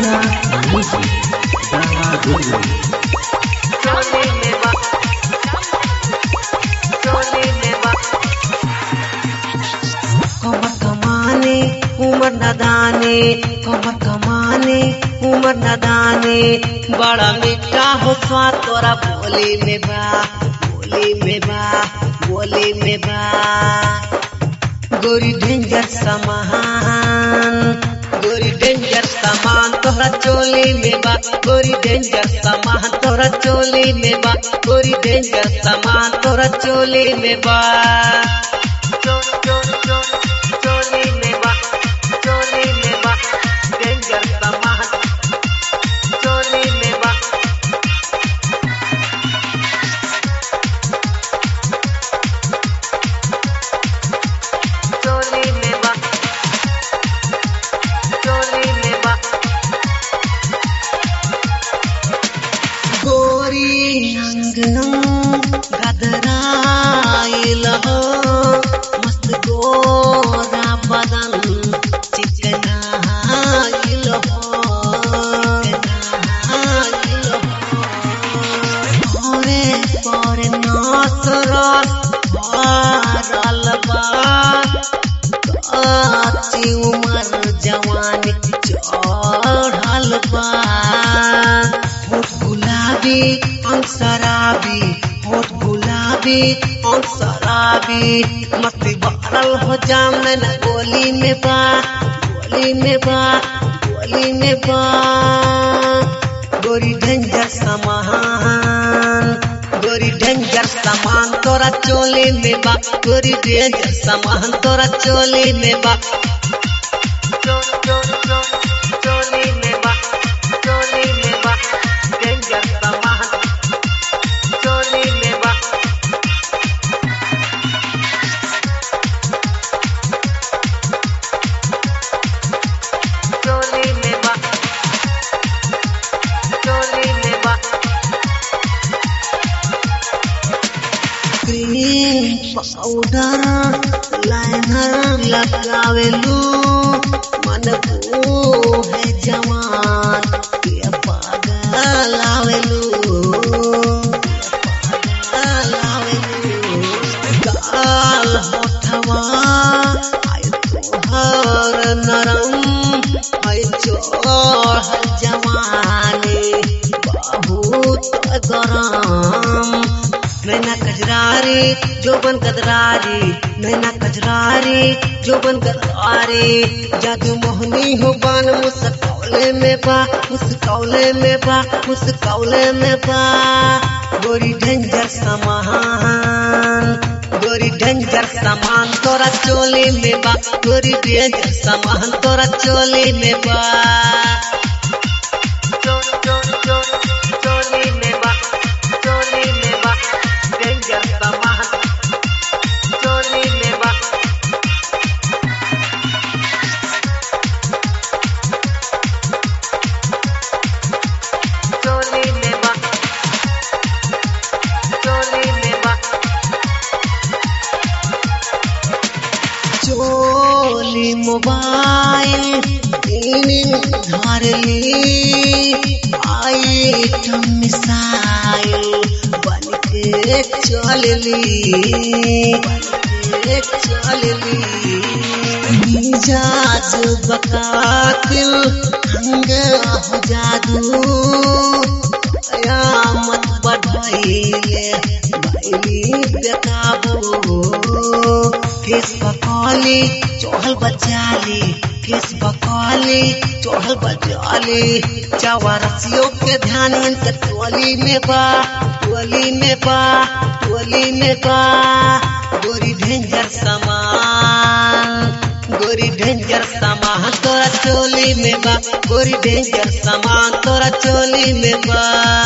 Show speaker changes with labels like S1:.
S1: Surya Music. Dama Guru.
S2: चोली में बा चोली में बा कमर कमाने उमर नदाने कमर कमाने उमर नदाने बड़ा मीठा हो स्वाद तोरा बोली में बा बोली में बा बोली में बा गोरी डेंजर सामान गोरी डेंजर सामान तोहरा चोली में बा गोरी डेंजर सामान तोहरा चोली में बा गोरी डेंजर सामान तोहरा चोली में बा चो चो चो चोली में बा चोली में बा डेंजर सामान चोली में बा चोली में बा चोली में बा गोरी अंगनम गदराइल हो मस्त गोरा बदन चिकनाइल हो चिकनाइल हो ओरे पोरे नाच रस भरल बा काची उमर जवानी चढ़ल बा होठ गुलाबी अंग शराबी होठ गुलाबी अंग शराबी मस्ती भरल हो जाम न गोली में बा गोली में बा गोली में बा गोरी डेंजर सामान गोरी डेंजर सामान तोरा चोली में बा गोरी डेंजर सामान तोरा चोली में बा चो चो चो चोली में बा चोली में बा डेंजर सामान चोली में बा चोली में बा चोली में बा क्रीम पाउडर लाइनर लगावेलू मन को है जवान ये पागल आवेलू पागल आवेलू गाल होठवा आय तोहर नरम आय चोर जवानी बहुत गरम नैना कजरारी जोबन कदरारी नैना कजरारी जोबन कदरारी जादू मोहनी हो बान मुस्कौले में बा मुस्कौले में बा मुस्कौले में बा गोरी डेंजर सामान गोरी डेंजर सामान तोरा चोली में बा गोरी डेंजर सामान तोरा चोली में बा चो चो चो चोली में बा चोली में बा डेंजर सामान चोली में बा चोली में बा चोली में बा चोली मोबाइल धर ली आइटम मिसाइल बन के चल ली बन के चल ली मिजाज बकातिल अंग हो जादू कयामत बढ़ाइले भैली बेकाबू केस बकौली चोहल बचाली केस बकौली चोहल बचाली चवरसियों के ध्यान इनके टोली में बा टोली में बा टोली में बा गोरी डेंजर सामान गोरी डेंजर सामान तोरा चोली में बा गोरी डेंजर सामान तोरा चोली में बा